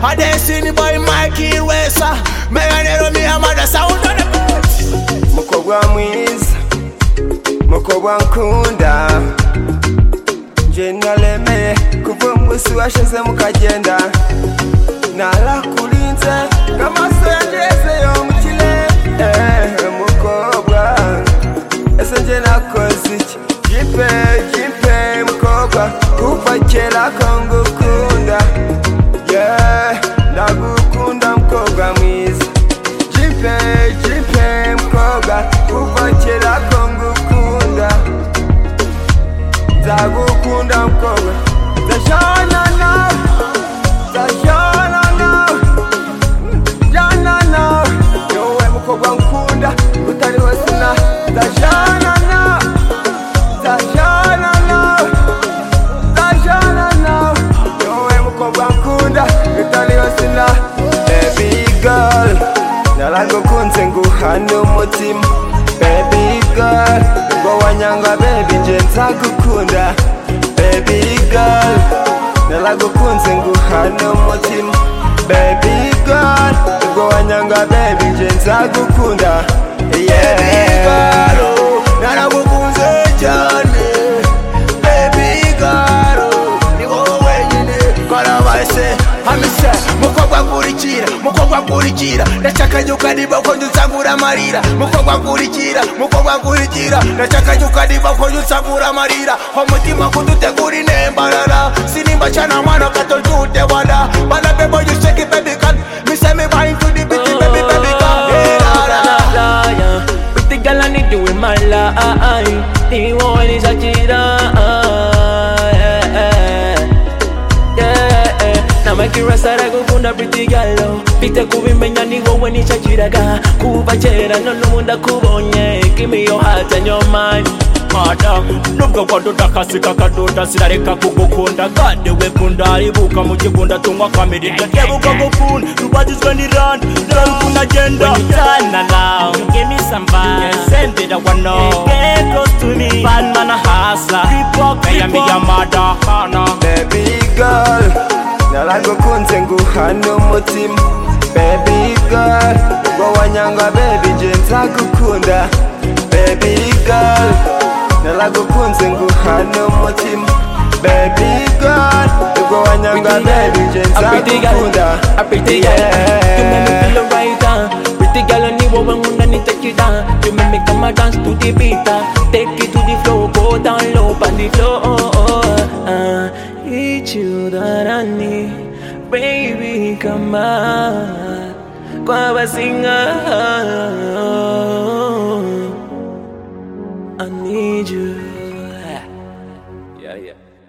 A destiny boy Mikey Wesa Meganero mi amada sound on the beat mukobwa mwiza mukobwa nkunda nje naremeye kuva umunsi washize mukagenda narakurinze nk'amaso yageze yo mu kirere Eh, mukobwa ese nje nakoze iki jipe jipe mukobwa kuva kera ko ngukunda yeah ndagukunda mukobwa mwiza jipe jipe mukobwa kuva kera ko ngukunda nzagukunda mukobwa ndashana nawe ndashana nawe ndajyana nawe niwowe mukobwa nkunda utariho sina ndajyana nawe ndajyana nawe ndajyana nawe niwowe mukobwa nkunda utariho sina baby girl naragukunze nguhana umutima baby girl ngo wanyanga baby nje nzagukunda baby girl naragukunze nguhana umutima baby girl ngo wanyanga baby nje nzagukunda yeah naragukunze cyane baby girl ni wowe wenyine kora bahise Hamisa mukobwa nkurikira mukobwa nkurikira ndashaka nyuka niba ko nyutsangura amarira mukobwa nkurikira mukobwa nkurikira ndashaka nyuka niba ko nyutsangura amarira umutima kudutegura inembarara sinimba cyana mwana gato ntute wada bana bebo you shake it baby can me say me bind to the beat baby baby can hey, la, la, la. liar. Pretty girl, I need you in my life. The one is a cheater. namakira saragukunda pretty girl mfite kubimenya ni wowe nicyakiraga kuva kera none ubu ndakubonye give me your heart and your mind mwana nubwo kwadoda akasi kakadoda sirareka kugukunda kandi we kunda aribuka mu kigunda tunywa kamirita ndebuka gukunda rubagizwe n'irani ndarabikunda agenda turn around. Give me some vibes. send it I Hey, want know Get close to me. bad man a hustler Kaya mi ya mada kana baby girl naragukunze nguhana umutima baby girl ngo wanyanga baby nje nzagukunda baby girl naragukunze nguhana umutima baby girl ngo wanyanga baby nje Pretty girl, nzagukunda a pretty girl You make me feel alright uh. Pretty girl, I need one when I need to you down You make me come and dance to the beat uh. Take it to the floor, go down low on the floor uh. It's you that I need Baby, come on Kwa basinga I need you Yeah, yeah